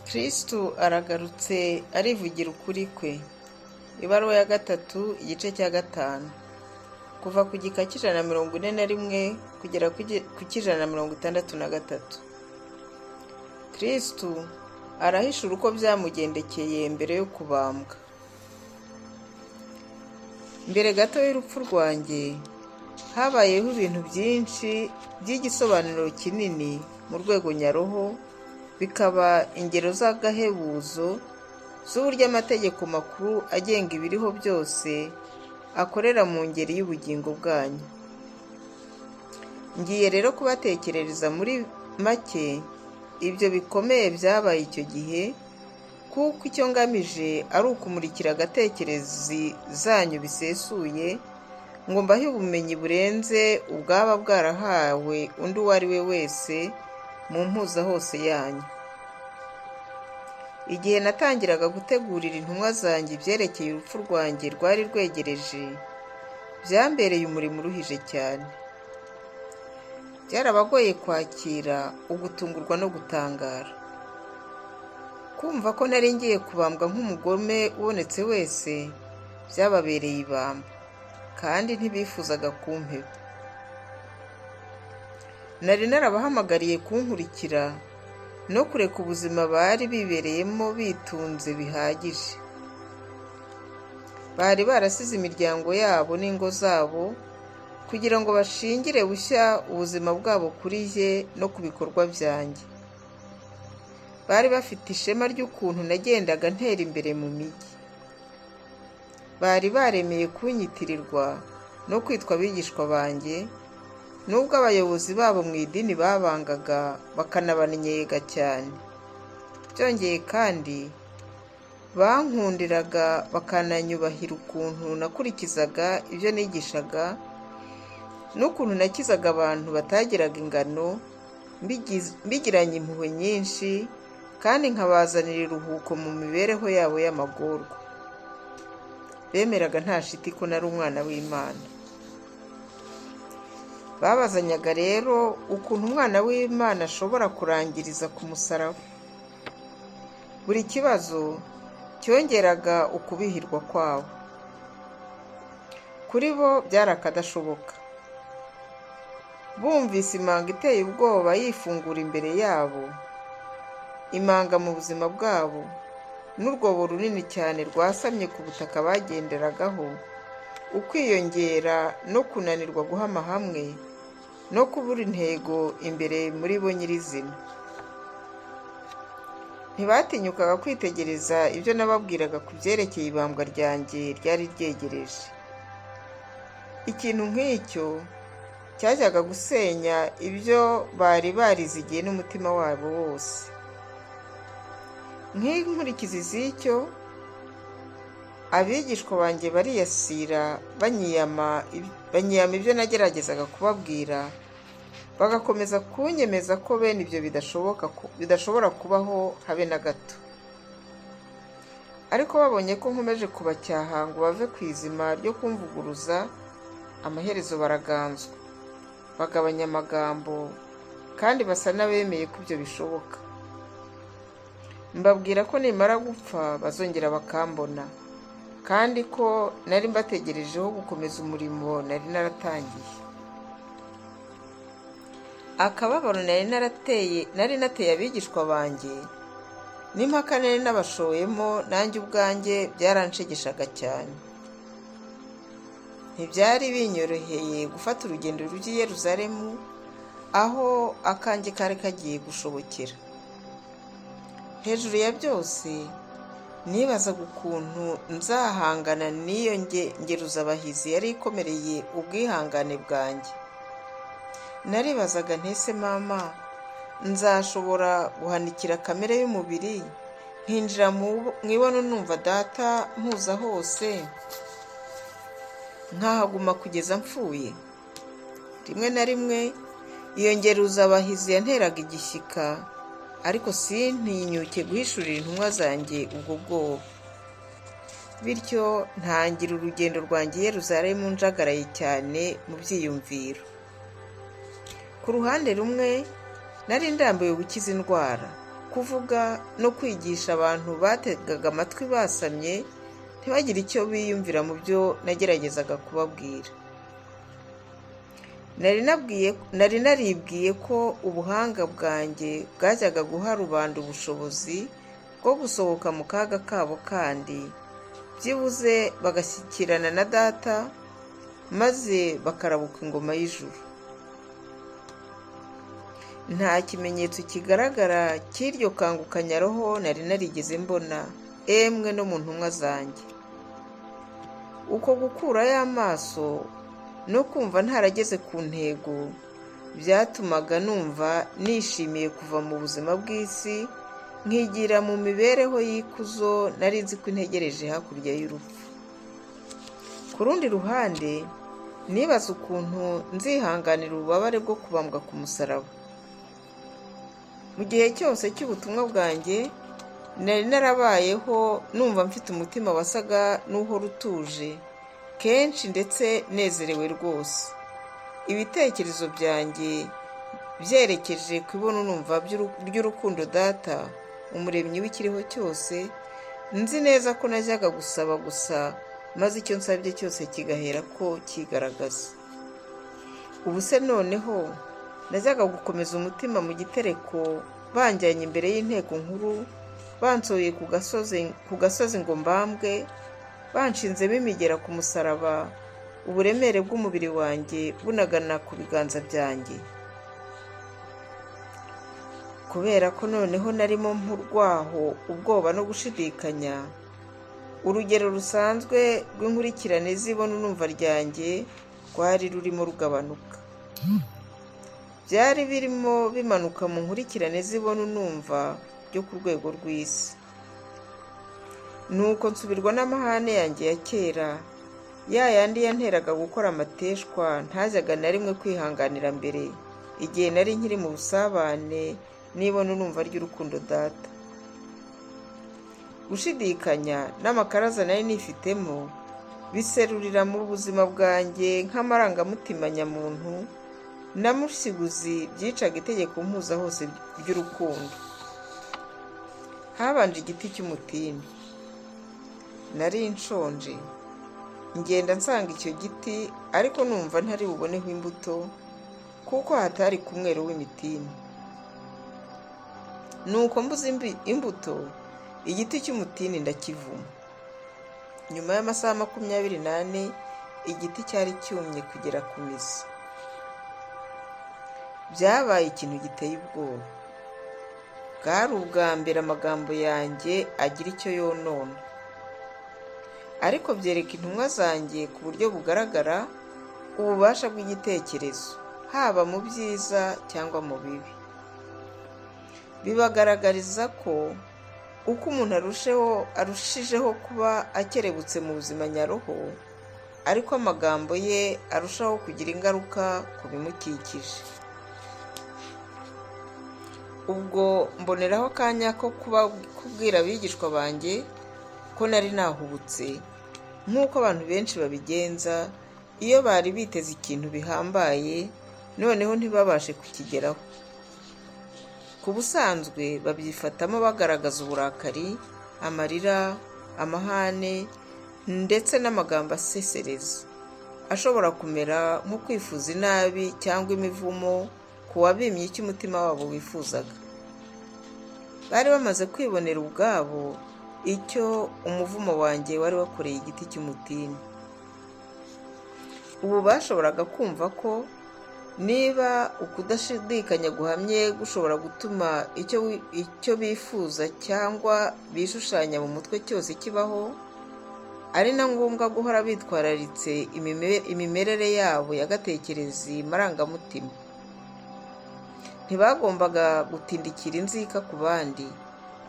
kristo aragarutse arivugira ukuri kwe ibaruwa ya gatatu igice cya gatanu kuva ku gika cy'ijana na mirongo ine na rimwe kugera ku cy'ijana na mirongo itandatu na gatatu kristo arahishura uko byamugendekeye mbere yo kubambwa mbere gato y'urupfu rwanjye habayeho ibintu byinshi by'igisobanuro kinini mu rwego nyaroho bikaba ingero z'agahebuzo z'uburyo amategeko makuru agenga ibiriho byose akorera mu ngeri y'ubugingo bwanyu ngiye rero kubatekerereza muri make ibyo bikomeye byabaye icyo gihe kuko icyo ngamije ari ukumurikira agatekerezi zanyu bisesuye ngo mbahe ubumenyi burenze ubwaba bwarahawe undi uwo ari we wese mu mpuza hose yanyu igihe natangiraga gutegurira intumwa zanjye ibyerekeye urupfu rwanjye rwari rwegereje byambereye umurimo uruhije cyane byarabagoye kwakira ugutungurwa no gutangara kumva ko nari ngiye kubambwa nk'umugome ubonetse wese byababereye ibamba kandi ntibifuzaga kumpeba nari narabahamagariye kunkurikira no kureka ubuzima bari bibereyemo bitunze bihagije bari barasize imiryango yabo n'ingo zabo kugira ngo bashingire bushya ubuzima bwabo kuri ye no ku bikorwa byanjye bari bafite ishema ry'ukuntu nagendaga ntera imbere mu mijyi bari baremeye kunyitirirwa no kwitwa abigishwa banjye nubwo abayobozi babo mu idini babangaga bakanabannyega cyane byongeye kandi bankundiraga bakananyubahira ukuntu nakurikizaga ibyo nigishaga n'ukuntu nakizaga abantu batagiraga ingano mbigiranye impuhwe nyinshi kandi nkabazanira iruhuko mu mibereho yabo y'amagorwa bemeraga nta shiti ko nari umwana w'imana babazanyaga rero ukuntu umwana w'imana ashobora kurangiriza ku musaraba buri kibazo cyongeraga ukubihirwa kwabo kuri bo byari akadashoboka bumvise imanga iteye ubwoba yifungura imbere yabo imanga mu buzima bwabo n'urwobo runini cyane rwasamye ku butaka bagenderagaho ukwiyongera no kunanirwa guhama hamwe no kubura intego imbere muri bo nyirizina ntibatinyukaga kwitegereza ibyo nababwiraga ku byerekeye ibambwa ryanjye ryari ryegereje ikintu nk'icyo cyajyaga gusenya ibyo bari barizigiye n'umutima wabo wose nk'inkurikizi z'icyo abigishwa banjye bariyasira banyiyama ibyo nageragezaga kubabwira bagakomeza kunyemeza ko bene ibyo bidashobora kubaho habe na gato ariko babonye ko nkomeje kubacyaha ngo bave ku izima ryo kumvuguruza amaherezo baraganzwa bagabanya amagambo kandi basa n'abemeye ko ibyo bishoboka mbabwira ko nimara gupfa bazongera bakambona kandi ko nari mbategerejeho gukomeza umurimo nari naratangiye akababaro nari narateye nari nateye abigishwa banjye n'impaka nari nabashoyemo nanjye ubwanjye byaranshegeshaga cyane ntibyari binyoroheye gufata urugendo rujya i Yeruzalemu aho akanjye kari kagiye gushobokera hejuru ya byose nibazaga ukuntu nzahangana n'iyo ngeruzabahizi yari ikomereye ubwihangane bwanjye naribazaga ntese mama nzashobora guhanikira kamere y'umubiri nkinjira mu ibona numva data mpuza hose nkahaguma kugeza mpfuye rimwe na rimwe iyo ngeruzabahizi yanteraga igishyika ariko sintinyuke guhishurira intumwa zanjye ubwo bwoba bityo ntangira urugendo rwanjye Yeruzalemu njagaraye cyane mu byiyumviro ku ruhande rumwe nari ndambuye gukiza indwara kuvuga no kwigisha abantu bategaga amatwi basamye ntibagire icyo biyumvira mu byo nageragezaga kubabwira nari naribwiye ko ubuhanga bwanjye bwajyaga guha rubanda ubushobozi bwo gusohoka mu kaga kabo kandi byibuze bagashyikirana na data maze bakarabuka ingoma y'ijuru nta kimenyetso kigaragara cy'iryo kangukanyaroho nari narigeze mbona emwe no mu ntumwa zanjye uko gukurayo amaso no kumva ntarageze ku ntego byatumaga numva nishimiye kuva mu buzima bw'isi nkigira mu mibereho y'ikuzo nari nzi ko integereje hakurya y'urupfu ku rundi ruhande nibaza ukuntu nzihanganira ububabare bwo kubambwa ku musaraba mu gihe cyose cy'ubutumwa bwanjye nari narabayeho numva mfite umutima wasaga n'uhora utuje kenshi ndetse nezerewe rwose ibitekerezo byanjye byerekeje ku numva by'urukundo data umuremyi w'ikiriho cyose nzi neza ko najyaga gusaba gusa maze icyo nsabye cyose kigahera ko kigaragaza ubu se noneho najyaga gukomeza umutima mu gitereko banjyanye imbere y'inteko nkuru bansohoye ku gasozi ngo mbambwe banshinzemo imigera ku musaraba uburemere bw'umubiri wanjye bunagana ku biganza byanjye kubera ko noneho narimo nkurwaho ubwoba no gushidikanya urugero rusanzwe rw'inkurikirane zibona urumva ryanjye rwari rurimo rugabanuka byari birimo bimanuka mu nkurikirane zibona unumva byo ku rwego rw'isi nuko nsubirwa n'amahane yanjye ya kera ya yandi yanteraga gukora amateshwa ntajyaga na rimwe kwihanganira mbere igihe nari nkiri mu busabane nibona unumva ry'urukundo data gushidikanya n'amakaraza nari nifitemo biserurira mu buzima bwanjye nk'amarangamutima nyamuntu na musiguzi byicaga itegeko mpuza hose ry'urukundo habanje igiti cy'umutini nari nshonje ngenda nsanga icyo giti ariko numva ntari buboneho imbuto kuko hatari ku mwero w'imitini nuko mbuze imbuto igiti cy'umutini ndakivuma nyuma y'amasaha makumyabiri n'ane igiti cyari cyumye kugera ku mizi byabaye ikintu giteye ubwoba bwari ubwa mbere amagambo yanjye agira icyo yonona ariko byereka intumwa zanjye ku buryo bugaragara ububasha bw'igitekerezo haba mu byiza cyangwa mu bibi bibagaragariza ko uko umuntu arushijeho kuba akerebutse mu buzima nyaroho ariko amagambo ye arushaho kugira ingaruka ku bimukikije ubwo mboneraho akanya ko kubwira abigishwa banjye ko nari nahubutse nk'uko abantu benshi babigenza iyo bari biteze ikintu bihambaye noneho ntibabashe kukigeraho ku busanzwe babyifatamo bagaragaza uburakari amarira amahane ndetse n'amagambo asesereza ashobora kumera nko kwifuza inabi cyangwa imivumo ku wabimye icyo umutima wabo wifuzaga bari bamaze kwibonera ubwabo icyo umuvumo wanjye wari wakoreye igiti cy'umutini ubu bashoboraga kumva ko niba ukudashidikanya guhamye gushobora gutuma icyo bifuza cyangwa bishushanya mu mutwe cyose kibaho ari na ngombwa guhora bitwararitse imimerere yabo y'agatekerezi marangamutima ntibagombaga gutindikira inzika ku bandi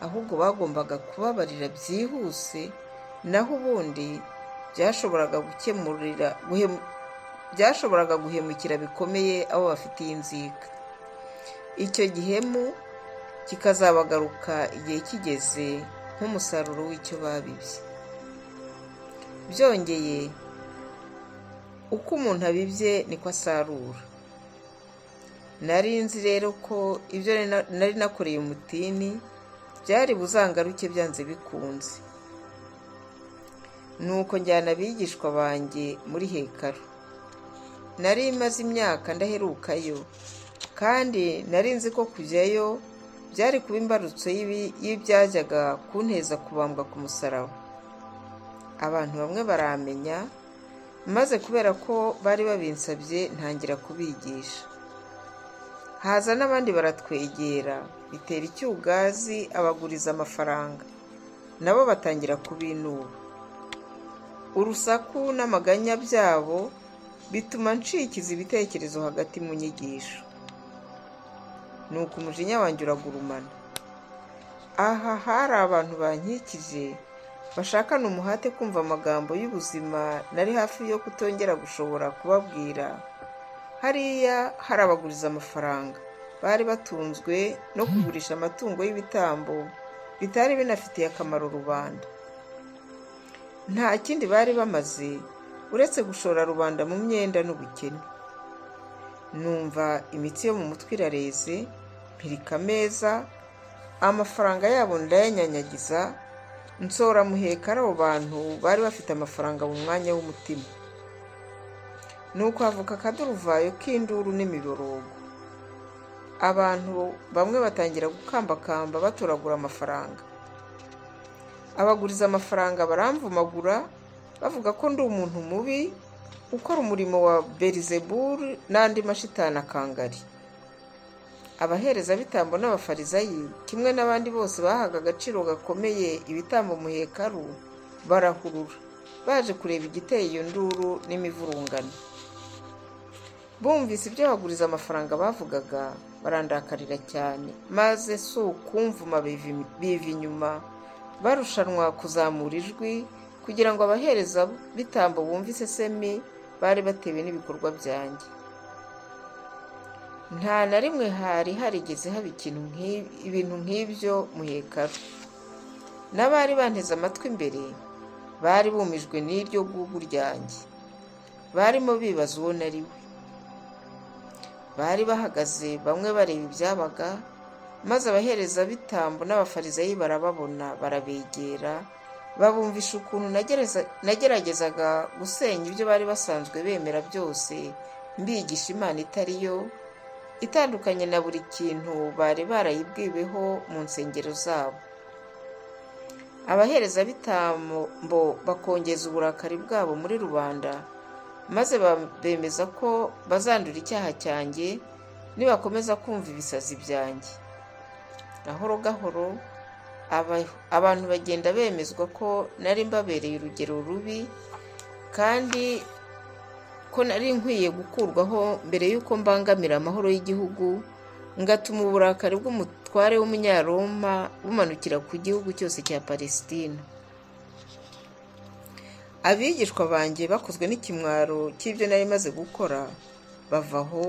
ahubwo bagombaga kubabarira byihuse naho ubundi byashoboraga gukemurira byashoboraga guhemukira bikomeye abo bafitiye inzika icyo gihemu kikazabagaruka igihe kigeze nk'umusaruro w'icyo babibye byongeye uko umuntu abibye niko asarura nari nzi rero ko ibyo nari nakoreye umutini byari buzangaruke byanze bikunze nuko njyana abigishwa banjye muri hekaro nari imaze imyaka ndaherukayo kandi nari nzi ko kujyayo byari kuba imbarutso y'ibyajyaga kunteza kubambwa ku musaraba abantu bamwe baramenya maze kubera ko bari babinsabye ntangira kubigisha haza n'abandi baratwegera bitera icyugazi abaguriza amafaranga nabo batangira kubinuba urusaku n'amaganya byabo bituma nshikiza ibitekerezo hagati mu nyigisho ni uko umujinya wanjye uragurumana aha hari abantu bankikije bashakana umuhate kumva amagambo y'ubuzima nari hafi yo kutongera gushobora kubabwira hariya hari abaguriza amafaranga bari batunzwe no kugurisha amatungo y'ibitambo bitari binafitiye akamaro rubanda nta kindi bari bamaze uretse gushora rubanda mu myenda n'ubukene numva imitsi yo mu mutwe irareze mpirika ameza amafaranga yabo ndayanyanyagiza nsora muhekara abo bantu bari bafite amafaranga mu mwanya w'umutima ni uko havuka akaduruvayo k'induru n'imiborogo abantu bamwe batangira gukambakamba batoragura amafaranga abaguriza amafaranga baramvumagura bavuga ko ndi umuntu mubi ukora umurimo wa berizeburu n'andi mashitani akangari abaherezabitambo n'abafarizayi kimwe n'abandi bose bahaga agaciro gakomeye ibitambo muhekaru barahurura baje kureba igiteye iyo nduru n'imivurungano bumvise ibyo baguriza amafaranga bavugaga barandakarira cyane maze si ukumvuma biva inyuma barushanwa kuzamura ijwi kugira ngo abahereza bitambo bumve isesemi bari batewe n'ibikorwa byanjye nta na rimwe hari harigeze haba ibintu nk'ibyo muhekaru n'abari banteze amatwi imbere bari bumijwe n'iryo gugu ryanjye barimo bibaza uwo nari we bari bahagaze bamwe bareba ibyabaga maze abaherezabitambo n'abafarizayi barababona barabegera babumvisha ukuntu nageragezaga gusenya ibyo bari basanzwe bemera byose mbigisha imana itari yo itandukanye na buri kintu bari barayibwiweho mu nsengero zabo abaherezabitambo bakongeza uburakari bwabo muri rubanda maze bemeza ko bazandura icyaha cyanjye nibakomeza kumva ibisazi byanjye gahoro gahoro abantu bagenda bemezwa ko nari mbabereye urugero rubi kandi ko nari nkwiye gukurwaho mbere y'uko mbangamira amahoro y'igihugu ngatuma uburakari bw'umutware w'umunyaroma bumanukira ku gihugu cyose cya palesitine abigishwa banjye bakozwe n'ikimwaro cy'ibyo nari maze gukora bava aho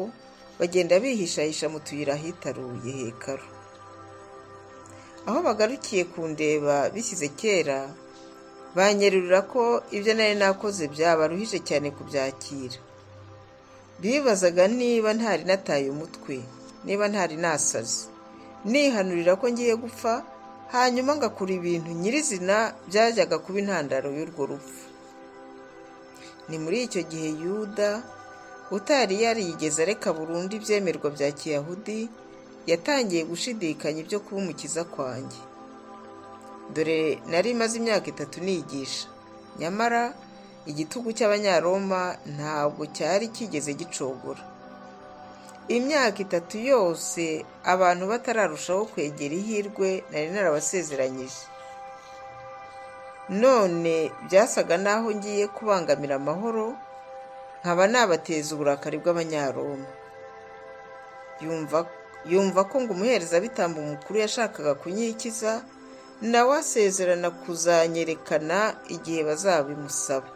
bagenda bihishahisha mu tuyira ahitaruye hekaru aho bagarukiye kundeba bishyize kera banyerurira ko ibyo nari nakoze byabaruhije cyane kubyakira bibazaga niba ntari nataye umutwe niba ntari nasaze nihanurira ko ngiye gupfa hanyuma ngakura ibintu nyirizina byajyaga kuba intandaro y'urwo rupfu ni muri icyo gihe yuda utari yarigeze areka burundu ibyemerwa bya kiyahudi yatangiye gushidikanya ibyo kuba umukiza kwanjye dore nari imaze imyaka itatu nigisha nyamara igitugu cy'abanyaroma ntabwo cyari kigeze gicogora imyaka itatu yose abantu batararushaho kwegera ihirwe nari narabasezeranyije none byasaga n'aho ngiye kubangamira amahoro nkaba nabateza uburakari bw'abanyaroma yumva yumva ko ngo umuherezabitambo mukuru yashakaga kunyikiza nawe asezerana kuzanyerekana igihe bazabimusaba